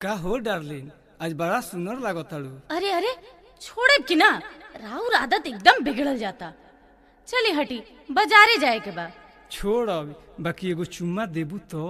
का हो डार्लिन आज बड़ा सुंदर लागताड़ू अरे अरे छोड़े कि ना राउर आदत एकदम बिगड़ल जाता चली हटी बाजारे जाए के बा छोड़ अब बाकी एगो चुम्मा देबू तो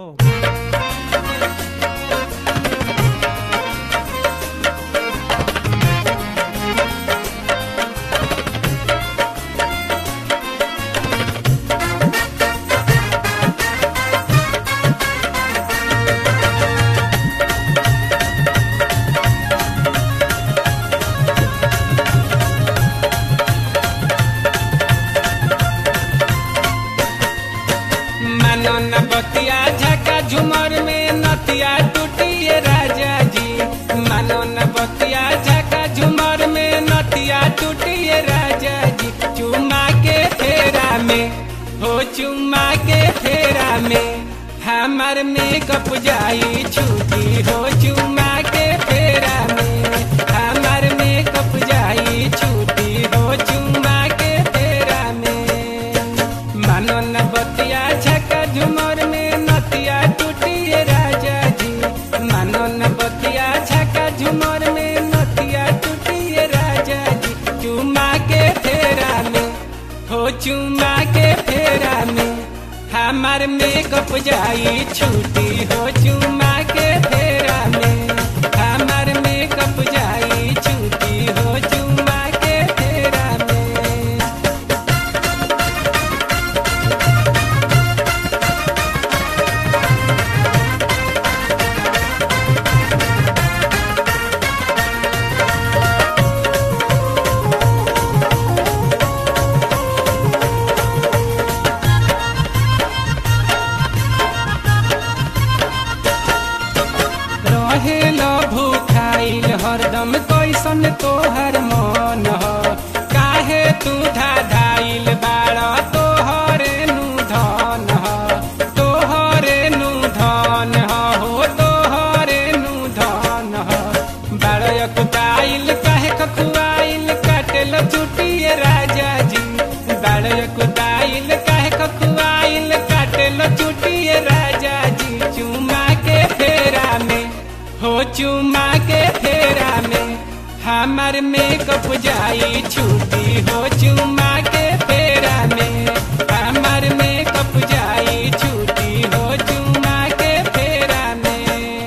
मानो न बतिया झका झुमर में नतिया टूटिए राजा जी मानो न बतिया झका झुमर में नतिया टूटिए राजा जी चुमा के फेरा में हो चुमा के फेरा में हमार मेकअप जाई छुटी हो चुमा के फेरा में हमार मेकअप जाई छुटी हो चुमा के फेरा में मानो न बतिया झका झुमर में नतिया टूटिए राजा जी मानो न बतिया झका झुमर में नतिया टूटिए राजा जी चुमा के फेरा में हो चुमा के फेरा में हमार मेकअप जाई छुटी हो चुमा के फेरा में हमार मेकअप जाई छुटी हो चुमा के फेरा में रहेल भूखाइल हरदम कैसन तोहर मन ह काहे तू धाधाइल बाड़ तोहरे नु धन ह तोहरे नु धन ह हो तोहरे नु धन ह बाड़ कुदाइल काहे कखुआइल काटेल चुटिए राजा जी बाड़ कुदाइल काहे कखुआइल काटेल चुटिए राजा जी चुमा के फेरा में हो चुमा के फेरा में हमार मेकअप जाई छुटी हो चुमा के फेरा में हमार मेकअप जाई छुटी हो चुमा के फेरा में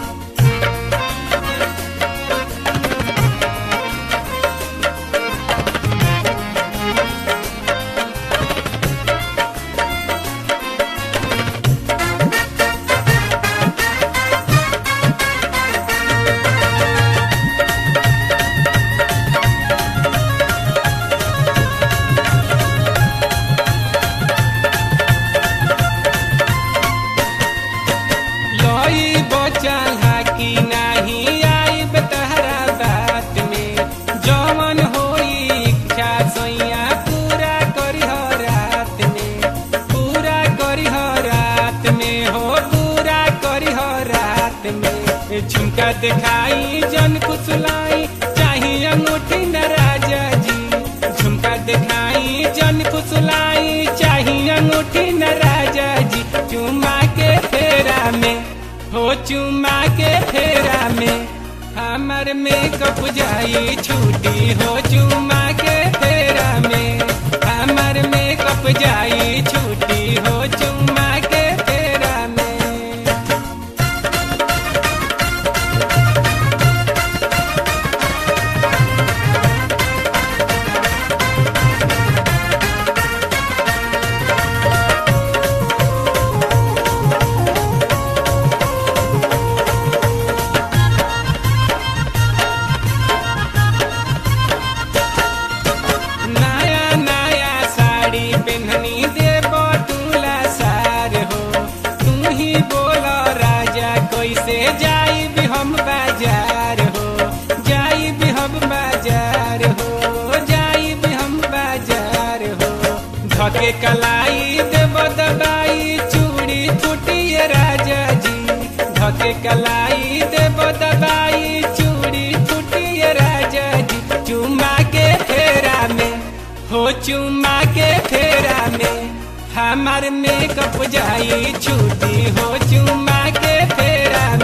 लई बचल हाकी नाही आई तहरा बात में जवन होई इच्छा सैया पूरा करी रात में पूरा करी रात में हो पूरा करी रात में झुमका दिखाई जन कुसलाई चाहिए अंगूठी न राजा जी झुमका दिखाई जन कुसलाई चाहिए अंगूठी न राजा जी चुमा के फेरा में हो चुमा के फेरा में हमर मेकअप जाई छुटी हो चुमा के फेरा में हमर मेकअप जाई छुटी हो चुमा के फेरा में नया नया साड़ी पहननी देव तुला सार हो तू ही बोलो राजा कैसे जाई भी हम बाजार हो जाई भी हम बाजार हो जाई भी हम बाजार हो धके कलाई देव दबाई चूड़ी फूटिए राजा जी धके कलाई देव दबाई चूड़ी फूटिए राजा जी चुमा के फेरा में हो चुमा के फेरा में हमार मेकअप जाई छुटी हो चुमा के फेरा